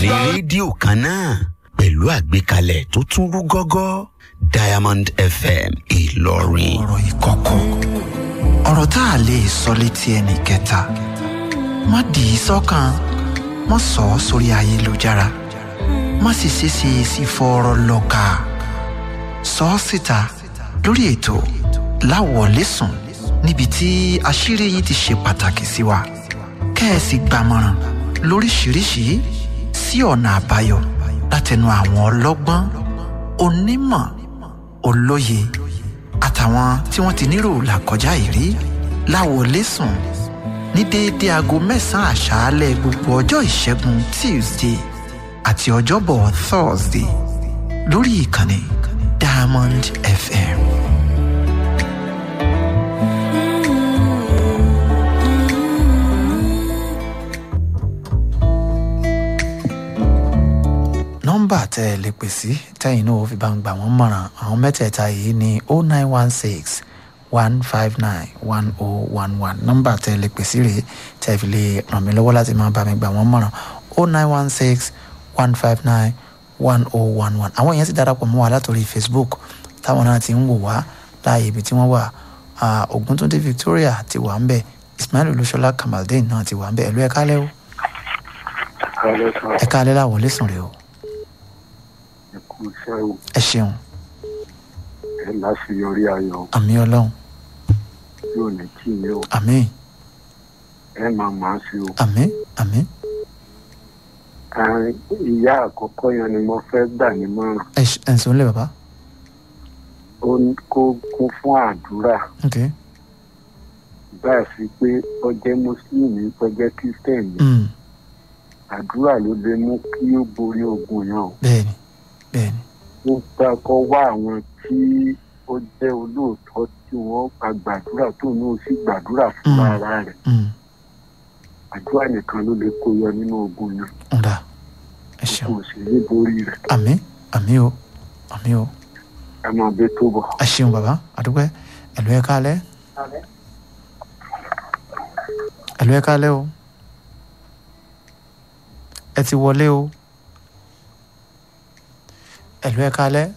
lórí rédíò kan náà pẹ̀lú àgbékalẹ̀ tó tún rú gọ́gọ́ diamond fm ìlọrin. ọ̀rọ̀ ìkọ̀kọ̀ ọ̀rọ̀ tá a lè sọ létí ẹnì kẹta má dì í sọ́kàn má sọ ọ́ sórí ayélujára má sì ṣeéṣe sí fọ́ọ̀rọ̀ lọ́ka sọ ọ́ síta lórí ètò láwọ̀lẹ́sùn níbi tí àṣírí yìí ti ṣe pàtàkì sí wa kẹ́ẹ̀sì gbàmọ̀ràn lóríṣiríṣi sí ọ̀nà àbáyọ látẹnu àwọn ọlọ́gbọ́n onímọ̀ olóye àtàwọn tí wọ́n ti nírò làkọjá ìrí láwọlẹ́sùn ní déédéé aago mẹ́sàn-án àṣálẹ́ gbogbo ọjọ́ ìṣẹ́gun tuesday àti ọjọ́bọ̀ thursday lórí ìkànnì diamond fm. nọ́mbà tẹ́ ẹ lè pè sí tẹ́yìn náà ó fi bá ń gbà wọ́n mọ̀ràn àwọn mẹ́tẹ̀ẹ̀ta yìí ní o nine one six one five nine one o one one nọ́mbà tẹ́ ẹ lè pè sí rèé tẹ́ ẹ fi lè ràn mí lọ́wọ́ láti máa bá mi gbà wọ́n mọ̀ràn o nine one six one five nine one o one one àwọn èèyàn sì darapọ̀ mọ́ wa látòrí facebook táwọn náà ti ń wò wá láàyè ibi tí wọ́n wà ògúntúndé victoria ti wà ń bẹ̀ ismail olúṣọlá kamaldeen náà ti wà ń bẹ̀ ẹ̀lú ẹ̀ka lẹ́ o ẹ̀ka alẹ́ làwọ̀ lẹ́sùn rẹ̀ o ẹkú iṣẹ́ o ẹ ṣeun ẹ láṣeyọrí ayọ̀ àmì ọlọ́run tí ò ní kí ni o àmì ẹ máa máa ṣe o. àmì àmì Àárín ìyá àkọ́kọ́ yẹn ni mo fẹ́ gbà nímọ̀ràn ẹ ṣ- ẹ ǹsọ́ nílẹ̀ bàbá ó ní kó kún fún àdúrà ok báyà sí pé ó jẹ́ mùsùlùmí ó jẹ́ kírísítẹ̀nì mm. àdúrà ló lè mú kí ó borí ogun yẹn o. bẹ́ẹ̀ni bẹ́ẹ̀ni ó gbà kọ́ wá àwọn tí ó jẹ́ olóòótọ́ tí wọ́n gba gbàdúrà tó ní ó sì gbàdúrà fún Mm. ara rẹ̀ mm. àdúrà nìkan ló lè kó yọ nínú ogun yẹn ọ̀dà ẹ ṣeun kò sì ní borí rẹ̀ àmì àmì o àmì o ẹ máa bẹ tó bọ̀. ẹ ṣeun bàbá àdúgbò ẹ̀lú ẹ̀ka alẹ́ ẹ̀lú ẹ̀ka alẹ́ o ẹ ti wọlé o ẹ̀lú ẹ̀ka alẹ́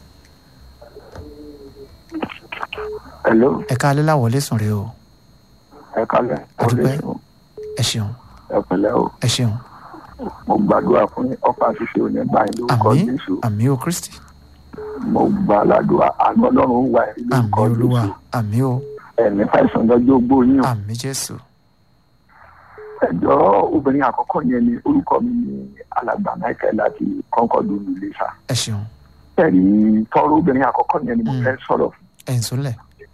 hello ẹ̀ka alẹ́ làwọlé sùn rè o ẹ kálẹ̀ Àdúpẹ́. ẹ ṣeun ẹ pẹ̀lẹ́ o ẹ ṣeun mo gbàdúrà fún yín ọkọ àṣìṣe ò ní bá yín lórúkọ àmì jésù àmì o kristi mo gbà ládùúgbà àánú ọlọ́run wà yín àmì lórúkọ olúwa jésù àmì o ẹ̀mí fàìsàn lọ́jọ́ ogbó yín o àmì jésù ẹjọ́ obìnrin àkọ́kọ́ yẹn ni orúkọ mi ni alàgbà michael láti kọ́ńkọ́dù nìlẹ́sà ẹ ṣeun ẹ̀rí tọrọ obìnrin àkọ́kọ́ yẹn ni mo Mm. fẹ́ sọ̀rọ̀ fún ẹ ń sọlẹ̀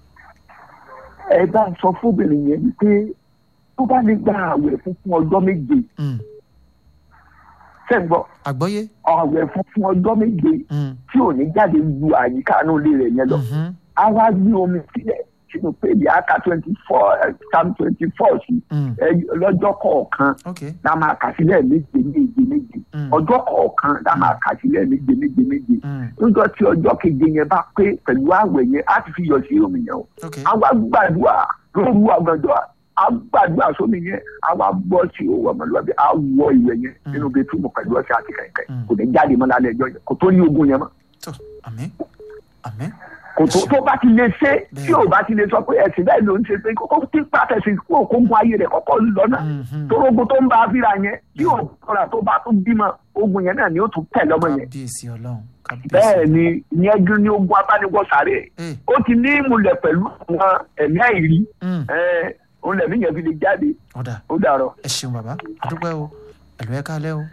ẹ bá ń sọ fún obìnrin yẹn wípé tó bá lè gba àwẹ̀ fún fún ọjọ́ méje Mm. sẹ́ńgbọ́ àgbọ́yé àwẹ̀ fún fún ọjọ́ méje Mm. tí ò ní jáde lu àyíká inú ilé rẹ̀ yẹn lọ Mhm. a wá gbé omi sílẹ̀ sínú péjì aka twenty four psalm twenty four sí Mm. ẹ, lọ́jọ́ kọ̀ọ̀kan ok la máa kà sílẹ̀ méje méje méje Mm. ọjọ́ kọ̀ọ̀kan la máa kà sílẹ̀ méje méje méje Mm. níjọ́ tí ọjọ́ keje yẹn bá pé pẹ̀lú àwẹ̀ yẹn á ti fi yọ sí omi yẹn o ok a wá gbàdúrà lóru àgbàdo a gbàdúrà sómi yẹn a wá bọ́ sí owó ọmọlúwàbí a wọ ìwẹ̀ yẹn Mm. nínú bẹ́túmù pẹ̀lú ọ̀sẹ̀ àti kẹ̀kẹ́ Mm. kò ní jáde mọ́ lálẹ́ ẹjọ́ yẹn kò tó ní ogun yẹn mọ́ tó àmì àmì kò tó tó bá ti lè ṣe Bẹ́ẹ̀. tí ò bá ti lè sọ pé ẹ̀sìn bẹ́ẹ̀ ló ń ṣe pé kókó tí pàtẹ́sì kó kó gun ayé rẹ̀ kọ́kọ́ lọ́nà Mhm. torógun tó ń bá a fíra yẹn tí ò kọ́ra tó bá tún bímọ ogun yẹn náà ni ó tún tẹ̀ lọ́mọ yẹn kábíyèsí ọlọ́run kábíyèsí bẹ́ẹ̀ ni ìyẹn dún ní ogun abániwọ̀sáré Eh. ó ti ní ìmùlẹ̀ pẹ̀lú àwọn ẹ̀mí àìrí Mm. ẹ̀ òun lẹ̀mí yẹn fi lè jáde ọ̀dà ó dàrọ̀. ẹ ṣeun bàbá àdúpẹ́ o ẹ̀lú ẹ̀ka alẹ́ o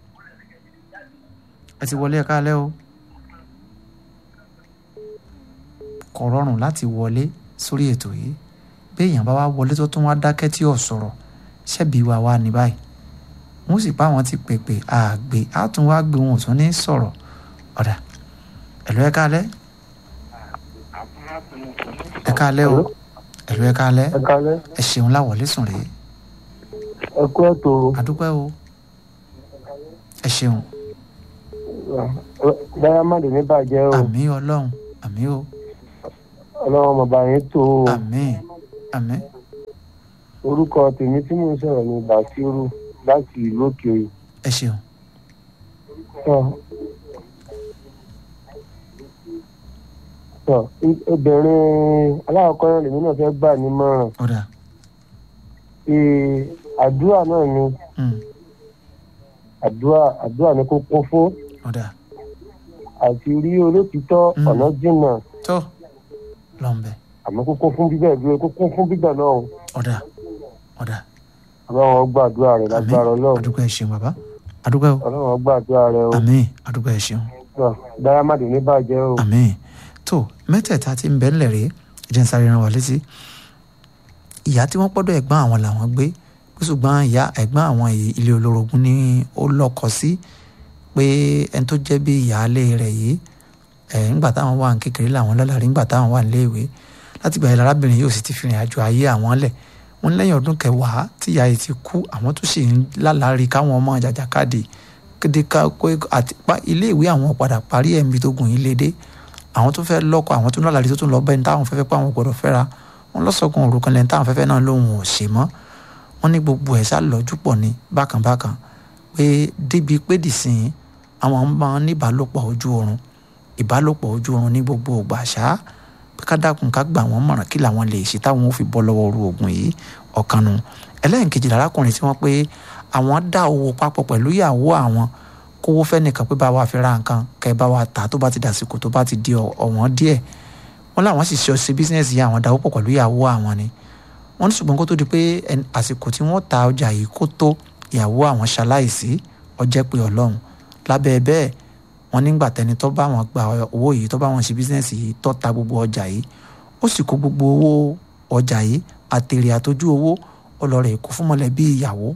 ẹ ti wọlé ẹ̀ka alẹ́ o kò rọrùn láti wọlé sórí ètò yìí béèyàn bá wá wọlé tó tún wá dákẹ́ tí ò sọ̀rọ̀ ṣẹ́bi wa wá ní báyìí wọ́n sì pa àwọn ti pèpè àgbè á tún wá gbé wọn ò tún ní sọ̀rọ̀ ọ̀dà ẹ̀lú ẹ̀ka alẹ́ ẹ̀ka alẹ́ o ẹ̀lú ẹ̀ka alẹ́ ẹ kalẹ ẹ ṣeun láwọlé sùn rèé ẹ kú ètò àdúpẹ́ o ẹ ṣeun diamond ní bàjẹ́ o àmì ọlọ́run àmì o ọlọ́run ọmọọba yẹn tó o àmì àmì orúkọ tèmi tí mò ń sọ̀rọ̀ ní bàṣírù láti ìlú òkè òyìn ẹ ṣeun tọ tọ obìnrin aláwọ̀kọ́ náà lèmi náà fẹ́ gbà nímọ̀ràn ọ̀dà ee àdúrà náà ni mm, àdúrà àdúrà ni kó kún fún ọ̀dà àti rí olótìtọ́ Mm. ọ̀nà jìnnà tó lọ́nbẹ̀ àmọ́ kó kún fún bíbẹ̀ dúró kó kún fún bíbẹ̀ náà o. ọ̀dà ọ̀dà ọlọ́run gbàdúrà rẹ̀ lágbára ọlọ́run àdúgbò ẹ̀ ṣeun bàbá àdúgbò ẹ̀ ọlọ́run gbàdúrà rẹ̀ o. àmín àdúgbò ẹ̀ ṣeun Tọ́, dáyàmàdì ní bàjẹ́ o. àmín tó mẹ́tẹ̀ẹ̀ta tí ń bẹ ńlẹ̀ rèé jẹ́ ń sáré ran wa létí ìyá tí wọ́n pọ́dọ̀ ẹ̀gbọ́n àwọn làwọn gbé ṣùgbọ́n ìyá ẹ̀gbọ́n àwọn yìí ilé olórogún ni ó lọ́kọ sí pé ẹni tó jẹ́ bí ìyáálé rẹ̀ yìí ẹ̀ ńgbà táwọn wà ní kékeré làwọn lọ́làrí ńgbà táwọn wà nílé ìwé láti gbà yẹn lárábìnrin yóò sì ti fi rìn àjò ayé àwọn lẹ̀ wọ́n lẹ́yìn ọdún kẹwàá tí ìyá yìí ti kú àwọn tó sì ń lálàárí káwọn ọmọ jàjàkadì kéde ká kó àti pa ilé ìwé àwọn padà parí ẹ̀mí tó gùn yìí lédè àwọn tó fẹ́ lọ́kọ àwọn tó ń lálàárí tó tún lọ bẹ́ẹ̀ ní táwọn fẹ́fẹ́ pé àwọn gbọ́dọ̀ fẹ́ra wọn lọ́sọ̀kan òrukàn lẹ́yìn táwọn fẹ́fẹ́ náà lòun ò ṣe mọ́ wọn ní gbogbo ẹ̀ sá lọ́jú pọ̀ ní bákànbákàn pé débi pé dìsìn àwọn máa ń ní ìbálòpọ̀ ojú oorun ìbálòpọ̀ ojú oorun ní gbogbo ògbà ṣá pé ká dákun ká gbà wọ́n mọ̀ràn kí làwọn lè ṣe táwọn ò fi bọ́ lọ́wọ́ oru oògùn yìí ọ̀kan nu ẹlẹ́yìnkejì lárákùnrin tí wọ́n pé àwọn dá owó papọ̀ pẹ̀lú ìyàwó àwọn kówó fẹ́ nìkan pé bá wa fi ra nǹkan kẹ́ ẹ bá wa tà tó bá ti dàsìkò tó bá ti di ọ̀- ọ̀wọ́n díẹ̀ wọ́n láwọn sì ṣe ṣe bísíǹsì yìí àwọn dáwọ́ pọ̀ pẹ̀lú ìyàwó àwọn ni wọ́n ní ṣùgbọ́n kó tó di pé ẹn- àsìkò tí wọ́n ta ọjà yìí kó tó ìyàwó àwọn ṣaláìsí ọjẹ́ pé ọlọ́run lábẹ́ bẹ́ẹ̀ wọ́n nígbà tẹni tó bá wọn gba owó yìí tó bá wọn ṣe bísíǹsì yìí tó ta gbogbo ọjà yìí ó sì kó gbogbo owó ọjà yìí àtèrè àtọ́jú owó ọlọ́rẹ̀ kó fún mọ̀lẹ́bí ìyàwó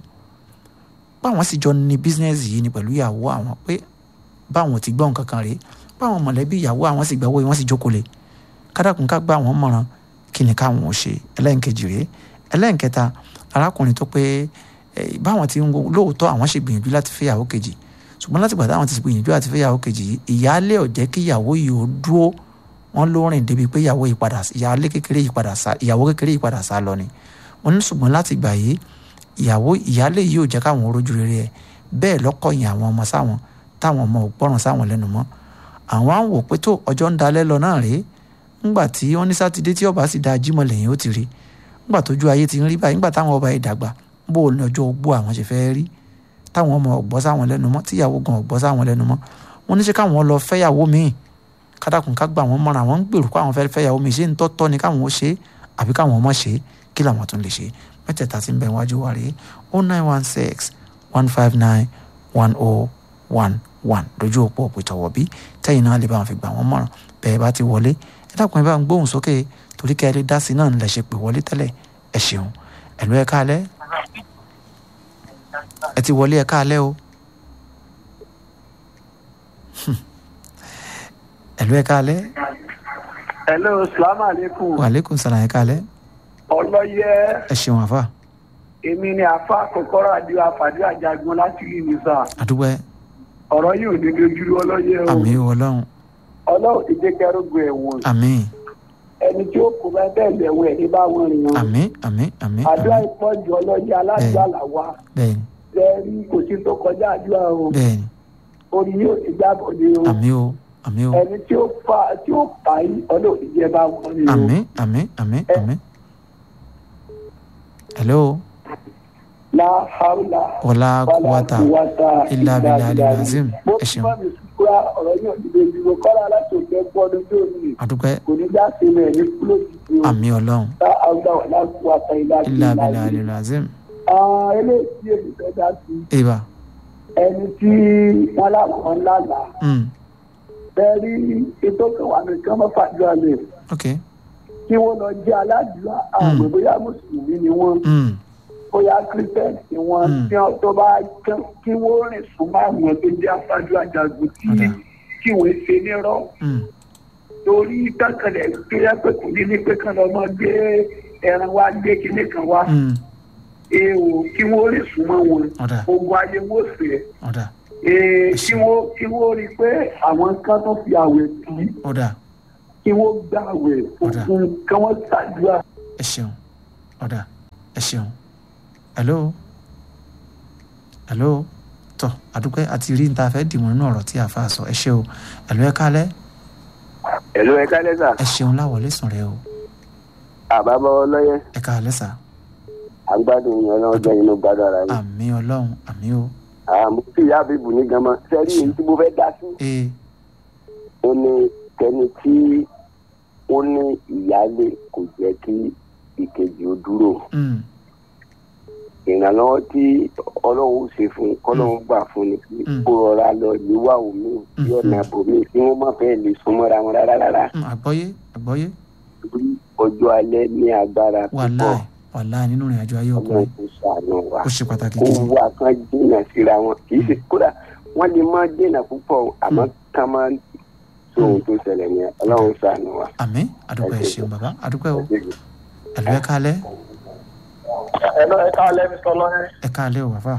báwọn sì jọ ní bísíǹsì yìí ni pẹ̀lú ìyàwó àwọn pé báwọn ti gbọ́ nǹkan kan rèé báwọn mọ̀lẹ́bí ìyàwó àwọn sì gbàwó yìí wọ́n sì jókòó lé kádàkùn ká gbà wọ́n mọ̀ràn kí ni káwọn ò ṣe ẹlẹ́nkejì rèé ẹlẹ́nkẹta arákùnrin tó pé eh, báwọn ti ń wo lóòótọ́ àwọn ṣe gbìyànjú láti fẹ́yàwó kejì ṣùgbọ́n láti gbà táwọn ti gbìyànjú láti fẹ́yàwó kejì yìí ìyáálé ò jẹ́ kí ìyàwó yìí ó dúró wọ́n ló rìn débi pé ìyàwó yìí padà ìyáálé kékeré yìí padà sá ìyàwó kékeré yìí padà sá lọ ni wọ́n ní ṣùgbọ́n láti gbà yìí ìyàwó ìyáálé yìí ò jẹ́ káwọn rójú rere ẹ̀ bẹ́ẹ̀ lọ́kọ̀yìn àwọn ọmọ sáwọn táwọn ọmọ ò gbọ́ràn sáwọn lẹ́nu mọ́ àwọn á ń wò pé tó ọjọ́ ń dalẹ́ lọ náà rèé ńgbà tí wọ́n ní sátidé tí ọba sì da jímọ̀ lẹ́yìn ó ti rí ńgbà tójú ayé ti ń rí báyìí ńgbà táwọn ọba yìí dàgbà bó o ní ọjọ́ ogbó àwọn ṣe fẹ́ rí táwọn ọmọ ọ̀gbọ́ sáwọn lẹ́nu mọ́ tíyàwó gan ọ̀gbọ́ sáwọn lẹ́nu mọ́ wọ́n ní ṣe káwọn lọ fẹ́yàwó míì kádàkùn ká gbà wọ́n mọ́ra àwọn ń gbèrú káwọn fẹ́ fẹ́yàwó míì ṣé ń tọ́tọ́ ni káwọn ó ṣe é àbí káwọn ọmọ ṣe é kí làwọn tún lè ṣe mẹ́tẹ̀ẹ̀ta ti ń bẹ wájú wa rèé o nine one six one five nine one oh one one lójú òpó òpìtọ̀wọ̀ bí tẹ́yìn náà lè bá wọn fi gbà wọ́n mọ̀ràn bẹ́ẹ̀ bá ti wọlé ẹ dákun ẹ bá ń gbóhùn sókè torí kẹ́ ẹ lè dá sí náà lẹ̀ ṣe pè wọlé tẹ́lẹ̀ ẹ ṣeun ẹ̀lú ẹ káalẹ́ ẹ ti wọlé ẹ káalẹ́ o ẹ̀lú ẹ káalẹ́ hello salaam aleykum wàlékún sàlàyé káalẹ́ ọlọ́yẹ ẹ ṣeun àfà èmi ni àfa kòkòrò àdìo àfàdé àjàgbọ́n láti rí mi sá àdúgbò ẹ ọ̀rọ̀ yìí ò ní dojúrú ọlọ́yẹ o àmì ọlọ́run ọlọ́run ti dé kẹrùgbọ́ ẹ̀wọ̀n àmì ẹni tí ó kó bá bẹ́ẹ̀ lẹ̀wọ̀n ẹ̀ ní bá wọn rìn wọn àmì àmì àmì àdúrà àmì ìpọ́jù ọlọ́yẹ aládùúgbò àlàwà bẹ́ẹ̀ni lẹ́ẹ̀rí kò sí tó kọjá àdúrà o bẹ́ẹ̀ni orí yóò ti gbàbọ̀ ní o àmì o àmì o ẹni tí ó fà tí ó fà yí ọlọ́run ti jẹ́ bá wọn rìn o. àmì àmì àmì àmì hello la haula wàlá kúwàtà ilà abilà alilazim mo ẹ ti ṣeun bá mi sùkúrà ọ̀rọ̀ yóò ti lè dìbò kọ́lá láti òkè gbọ́dọ̀ tó ní àdúgbò kò ní já sí rẹ̀ ní kúlóòtù tí ó àmì ọlọ́run la haula wàlá kúwàtà ilà ilà abilà abilà alilazim àwọn eléyìí tí èmi fẹ́ dá sí ìbà ẹni tí wọ́n láwọn lálàá mm bẹ́ẹ̀ rí ètò kan wà nìkan mọ́ fàdúrà lẹ̀ ok kí wọ́n lọ jẹ́ aládùúrà àwọn bóyá mùsùlùmí ni wọ́n mm bóyá christian ni wọ́n Mm. tí wọ́n tó bá kán- kí wọ́n rìn súnmọ́ àwọn tó jẹ́ afájú àjàgùn tí Ọ̀dà. kí wọ́n ṣe nírọ́ mm torí tákàlẹ̀ tó yẹ pé kò ní ní pé kán lọ mọ́ gbé ẹran wá gbé kinní kan wá mm èèwò kí wọ́n rìn súnmọ́ wọn ọ̀dà ogun ayé wọ́n fẹ́ ọ̀dà ee kí wọ́n kí wọ́n rí i pé àwọn kan tó fi àwẹ̀ sí ọ̀dà kí wọ́n gbà àwẹ̀ Ọ̀dà. fún kí wọ́n ṣàdúrà ẹ ṣeun ọ̀dà ẹ ṣeun hello hello tọ́ àdúpẹ́ àti rí níta fẹ́ dìmọ̀ nínú ọ̀rọ̀ tí àfa sọ ẹ ṣe o ẹ̀lú ẹ kálẹ́ ẹ̀lú ẹ̀ka lẹ́sà ẹ ṣeun láwọlé sùn rẹ o àbábọ̀ ọlọ́yẹ ẹ kálẹ́ sà àgbàdo yẹn náà jẹ́ inú gbàdọ̀ ara yìí. àmì ọlọ́run àmì o àmọ́ tí ìyá àbíbù ní gan-an sẹ́rí èyí tí mo fẹ́ dá sí. ee ó ní kẹ́ni tí ó ní ìyáálé kò jẹ́ kí ìkejì ó dúró. mm, ìrànlọ́wọ́ tí ọlọ́run ó ṣe fún un kọ́lọ́run gbà fún ni kí Mm. kó rọra lọ yíwá omi bí ọ̀nà bòmí tí wọ́n má fẹ́ lè súnmọ́ra wọn rárá rárá. mm, àgbọ́yé àgbọ́yé torí ọjọ́ alẹ́ ní agbára púpọ̀ wàláì wàláì nínú ìrìn àjò ayé ọlọ́run ọkùnrin kò ṣàánú wa. ó ṣe pàtàkì kó gidi wá kan dènà síra wọn kì í ṣe kódà wọn lè má dènà púpọ̀ àmọ́ ká má so ohun tó ṣẹlẹ̀ yẹn ọlọ́run ṣàánú wa. àmì àdúpẹ́ ẹ ṣeun bàbá àdúpẹ́ o ẹ̀lú ẹ kálẹ́ ẹ̀lọ́ ẹ̀ka alẹ́ mi sọ lọ́rẹ́ ẹ kálẹ́ o bàbá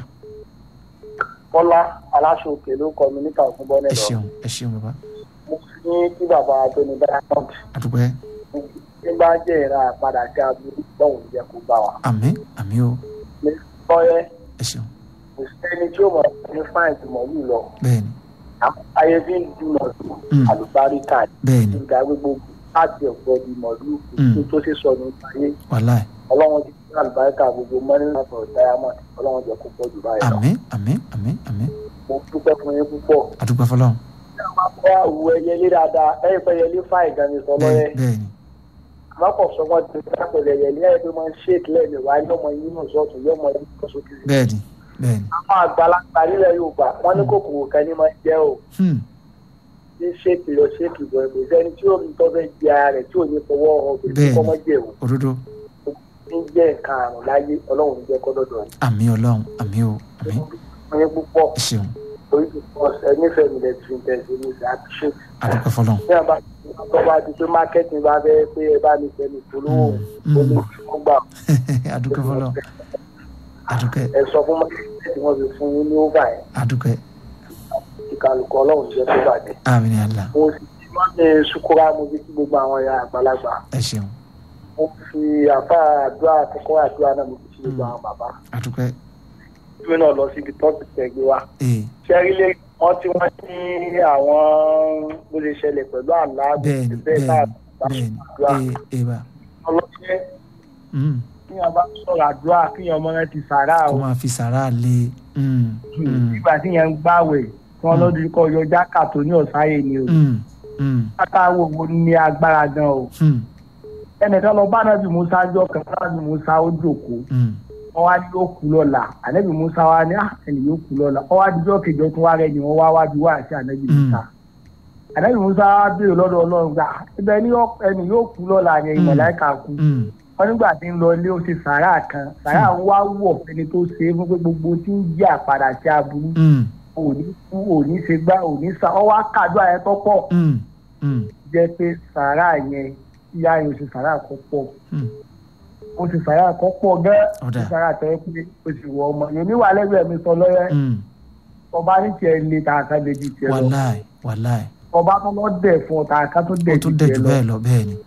bọ́lá aláṣọ òkè ló kọ mi níta òkun bọ́ ẹ nílọ ṣeun ẹ ṣeun bàbá mo ní kí bàbá tóní diamond àdúpẹ́ ní bá jẹ́ ìra àpadà sí aburú lọ́hùn jẹ́ kó bá wa. àmì àmì o ní sọ́yẹ́ ẹ ṣeun kò sẹ́ni tí ó mọ̀ ní fáìntì mọ̀lú lọ bẹ́ẹ̀ni ayé bí ń du mọ̀lú Mm. àlùbáríkà bẹ́ẹ̀ni ìgbà gbogbo láti ọ̀gbọ́n di mọ̀lú Mm. tó tó ṣe sọnù ayé wàláì ọlọ́run ti fún àlùbáríkà gbogbo mọ́nì náà diamond ọlọ́run jẹ́ kó pọ̀ jù báyìí lọ. àmì àmì àmì àmì mo dúpẹ́ fún yín púpọ̀. àdúpẹ́ fọlọ́run wọ́n á wu ẹyẹlé dáadáa ẹ̀yìn pé ẹyẹlé fáì gan ni sọ lọ́yẹ́ bẹ́ẹ̀ bẹ́ẹ̀ni àmọ́pọ̀ sọ wọ́n ti dá pẹ̀lú ẹyẹlé ẹ̀yìn pé máa ń ṣèkì lẹ́nu wá yọmọ yín náà sọ́ọ̀tún yọmọ yín náà sókè. bẹ́ẹ̀ni bẹ́ẹ̀ni àwọn àgbàlagbà nílẹ̀ yorùbá wọ́n ní kòkòrò kan ní máa ń jẹ́ o hmm, ní ṣèkì lọ ṣèkì bọ̀ ẹ̀kọ́ sẹ́ni tí ó ń tọ́ fẹ́ di ara rẹ̀ tí ò ní fọwọ́ ọbẹ̀ Bẹ́ẹ̀ni. kọ́ mọ́ jẹ́ o òdodo ní jẹ́ nǹkan àrùn láyé ọlọ́run ní jẹ́ kọ́dọ̀dọ̀ rẹ̀. àmì ọlọ́run àmì o àmì wọ́n yẹ púpọ̀ ẹ ṣeun orí ti pọ̀ ẹ nífẹ̀ẹ́ mi lẹ́tí fi tẹ̀sí ní ìṣe àpíṣẹ́tì. àdúpẹ́ fọlọ́run ní àbá tó bá di pé mákẹ́tì bá fẹ́ pé ẹ bá mi fẹ́ mi polówó Mm, ó ní mm. kó gbà àdúpẹ́ fọlọ́run àdúpẹ́ ẹ sọ fún mákẹ́tì tí wọ́n fi fún yín ní óvà yẹn àdúpẹ́ kí kálukú ọlọ́run jẹ́ tó bàjẹ́. àmì ní àlá mo sì ti wọ́n ní sukura mo fi kí gbogbo àwọn ẹ̀yà àgbàlagbà ẹ ṣeun mo fi àfa àdúrà àkọ́kọ́ àdúrà náà mo fi kí gbogbo àwọn bàbá. àdúpẹ́ ìwé náà lọ síbi tọ́pì tẹ̀gbé wa. ee sẹ́rílẹ̀ wọ́n tí wọ́n ní àwọn bó ṣe ṣẹlẹ̀ pẹ̀lú àlá bẹ́ẹ̀ni bẹ́ẹ̀ náà bẹ́ẹ̀ni àdúrà bẹ́ẹ̀ni ee ee bá ọlọ́ṣẹ́ hmm, kíyàn bá sọ̀rọ̀ àdúrà kíyàn ọmọ rẹ ti sàrà kó o máa fi sàrà lé hmm, hmm, nígbà tí yẹn ń gbàwẹ̀ tí wọ́n lọ́dún kọ́ yọ jákà tó ní ọ̀sáyè ni o hmm, hmm, látàwọ̀ wo ní agbára gan o hmm, ẹnìkan lọ bá nàbì musa jọ kan nàbì musa ó jòkó hmm, wọn wá ní yóò kú lọ́la ànábì musa wá ní "Ah, ẹnì yóò kú lọ́la wọn wá díjọ́ kejì ọtún wá rẹ ni wọn wá wá bí wá sí ànábì musa ànábì musa wá béèrè lọ́dọ̀ ọlọ́run gbà ibẹ̀ ni yóò- ẹnì yóò kú lọ́la yẹn ìmọ̀láìka kú hmm, wọn nígbà tí ń lọ ilé ó ṣe sàárà kan sàárà ń wá wọ̀ ẹni tó ṣe é fún pé gbogbo tí ń jẹ́ àpàdà sí aburú hmm, òní kú òní ṣe gbá òní sa ọwọ́ àkàdúrà yẹn tó pọ̀ hmm, hmm, jẹ́ pé sàárà yẹn ìyá yẹn ò ṣe sàárà kọ́ pọ̀ hmm. ó ṣe sàárà kọ́ pọ̀ gẹ́ ó Ọ̀dà. ṣe sàárà tẹ́ pé ó sì wọ ọmọ yẹn níwà lẹ́gbẹ̀ẹ́ mi sọ lọ́yẹ́ hmm. ọba ní tiẹ̀ lé tààkà lè di tiẹ̀ lọ wàláì wàláì ọba tó lọ dẹ̀ fún ọ tààkà tó ó dẹ̀ tún di dẹ̀ tiẹ̀ jù lọ bẹ́ẹ̀ lọ bẹ́ẹ̀ ni